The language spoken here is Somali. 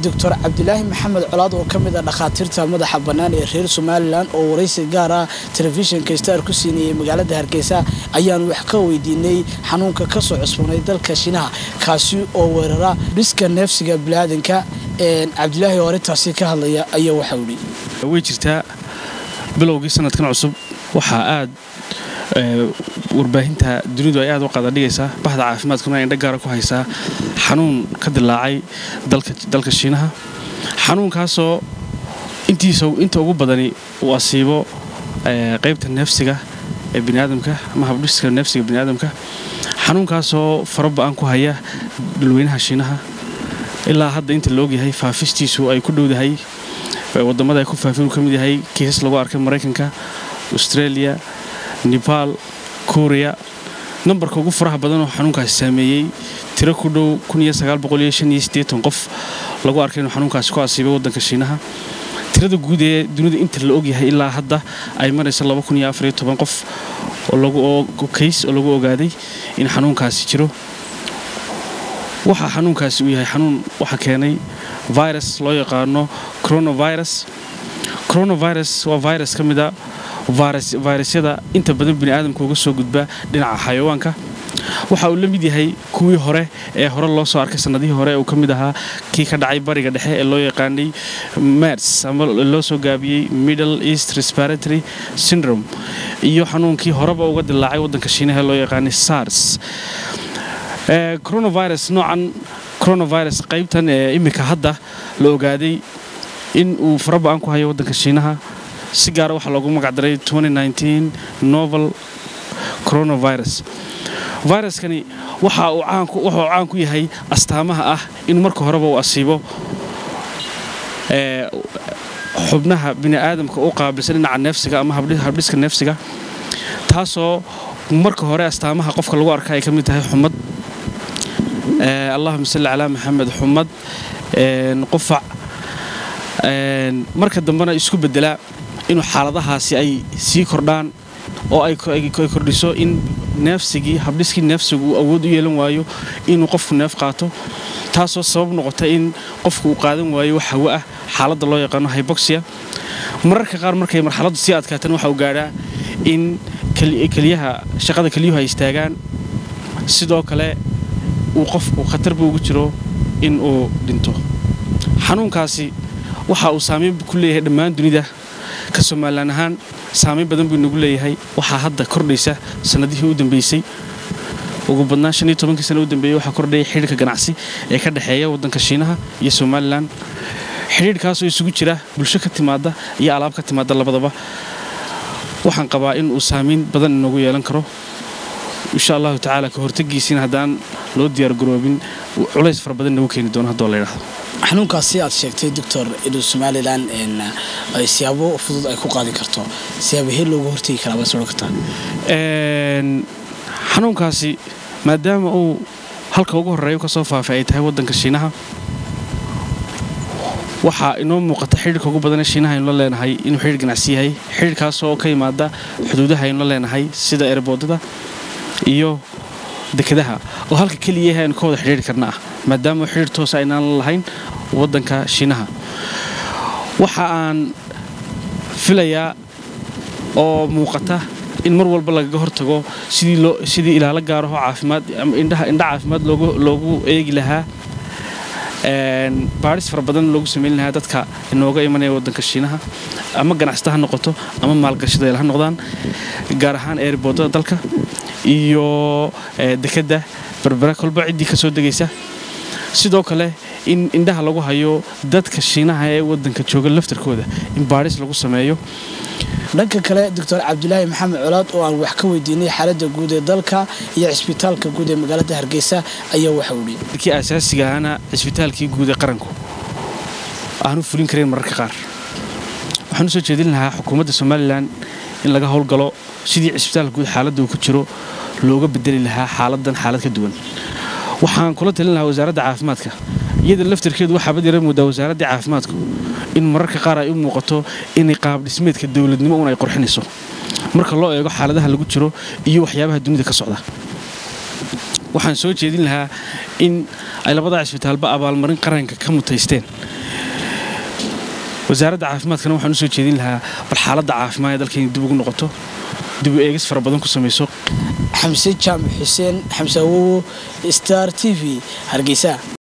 doctor cabdilaahi maxamed colaad oo ka mid ah dhakhaatiirta madaxa bannaan ee reer somalilan oo waraysi gaar ah telefishinka star ku siinayay magaalada hargeysa ayaan wax ka weydiinay xanuunka kasoo cusboonay dalka shiinaha kaasi oo weerara dhiska neefsiga biniaadanka cabdilaahi oo arrintaasi ka hadlaya ayaa waxau idhi way jirtaa bilowgii sanadkan cusub waxaa aad warbaahinta dunidu ay aad u qadadhigaysaa bahda caafimaadkuna ay indha gaara ku haysaa xanuun ka dilaacay dalka shiinaha xanuunkaasoo inta ugu badani uu asiibo qaybta neefsiga ee biniaadamka ama habdhiska neefsiga biniaadamka xanuunkaasoo faraba-an ku haya dhulweynaha shiinaha ilaa hadda inta la ogyahay faafistiisu ay ku dhowdahay wadamada ay ku faafin uu ka mid yahay kiisas lagu arkay maraykanka australia nebaal korea nambarka ugu faraha badanoo xanuunkaasi saameeyey tiro ku dhow qof lagu arkay inuu xanuunkaasi ku asiibay waddanka shiinaha tirada guud ee dunida inta la ogyahay ilaa hadda ay marayso qof kays oo lagu ogaaday in xanuunkaasi jiro waxa xanuunkaasi uu yahay xanuun waxa keenay virus loo yaqaano coronavirus coronavirus waa virus ka mida vayrasyada inta badan biniaadamka uga soo gudba dhinaca xayawaanka waxa uu la mid yahay kuwii hore ee hore loo soo arkay sannadihii hore uu ka mid ahaa kii ka dhacay bariga dhexe ee loo yaqaanay mers ama loo soo gaabiyey middle east respiratory syndrome iyo xanuunkii horeba uga dilaacay waddanka shiinaha ee loo yaqaanay sars coronavirus noocan coronavirus qaybtan ee iminka hadda la ogaaday in uu faraba-an ku hayo waddanka shiinaha si gaara waxaa loogu magacdaray novel coronavirus viruskani waxa uu caan ku yahay astaamaha ah in marka horeba uu asiibo xubnaha bini'aadamka u qaabilsan dhinaca neefsiga ama habdhiska neefsiga taasoo marka hore astaamaha qofka lagu arka ay ka mid tahay xumad allahuma salli calaa maxamed xumad qufac marka dambena isku bedelaa inuu xaaladahaasi ay sii kordhaan oo ay kordhiso in neefsigii habdhiskii neefsigu uu awood u yeelan waayo inuu qofku neef qaato taasoo sabab noqota in qofku uu qaadan waayo wax hawo ah xaaladda loo yaqaano hyboxia mararka qaar markay marxaladdu sii adkaatan waxa uu gaadhaa in keliyaha shaqada keliyuhu ay istaagaan sidoo kale uu qofku khatarba ugu jiro in uu dhinto xanuunkaasi waxa uu saamayn ku leeyahay dhammaan dunida ka somalilan ahaan saamayn badan buu inagu leeyahay waxaa hadda kordhaysa sannadihii u dambeysay ugu badnaan shan iyo tobankii sana u dambeeyey waxaa kordhaya xidhiirka ganacsi ee ka dhexeeya waddanka shiinaha iyo somalilan xidhiirhkaasoo isugu jira bulsho ka timaada iyo alaab ka timaada labadaba waxaan qabaa in uu saamayn badan inoogu yeelan karo insha allahu tacaala ka hortagiisiina haddaan loo diyaargaroobin culays fara badan nagu keeni doono haddoo la yidhahdo xanuunkaasi aad sheegtay doctor inuu somalilan ay siyaabo fudud ay ku qaadi karto siyaabahee loogu hortegi karaa baad soo kartaa xanuunkaasi maadaama uu halka ugu horreeya ka soo faafay ay tahay waddanka shiinaha waxaa inoo muuqata xidhiirka ugu badanee shiinaha aynu la leenahay inuu xidhiir ganacsi yahay xidhiirkaasoo ka yimaada xuduudaha aynu la leenahay sida erbooddada iyo dekedaha oo halka keliyaah aynu ka wada xidhiiri karna ah maadaama xidhiir toosa aynaan la lahayn waddanka shiinaha waxa aan filayaa oo muuqata in mar walba lagaga hortago sidii ilaalo gaaraho caafimaad indha caafimaad loogu eegi lahaa baadhis fara badan loogu samayn lahaa dadka inooga imanaya waddanka shiinaha ama ganacsata ha noqoto ama maalgashadeel ha noqdaan gaar ahaan eerboodada dalka iyo dekedda berbera kolba ciddii ka soo degaysa sidoo kale in indhaha lagu hayo dadka shiinaha ee waddanka jooga laftarkooda in baadhis lagu sameeyo dhanka kale doctor cabdilaahi maxamed colaad oo aan wax ka weydiinay xaaladda guud ee dalka iyo cisbitaalka guud ee magaalada hargeysa ayaa waxau idhi kii asaasiga ahana cisbitaalkii guud ee qaranku aanu fulin karayn mararka qaar waxaan u soo jeedin lahaa xukuumadda somalilan in laga howlgalo sidii cisbitaalka guud xaaladda uu ku jiro looga bedeli lahaa xaaladan xaalad ka duwan waxaan kula talin lahaa wasaaradda caafimaadka iyada laftarkeedu waxaa bad yara moodaa wasaaraddii caafimaadku in mararka qaar ay u muuqato inay qaab dhismeedka dowladnimo un ay qorxinayso marka loo eego xaaladaha lagu jiro iyo waxyaabaha dunida ka socda waxaan soo jeedin lahaa in ay labada cisbitaalba abaalmarin qaranka ka mutaysteen wasaaradda caafimaadkana waxaan u soo jeedin lahaa bal xaaladda caafimaad ee dalkayna dib ugu noqoto dib u eegis fara badan ku samayso xamse jaamac xuseen xamse awowo star t v hargeysa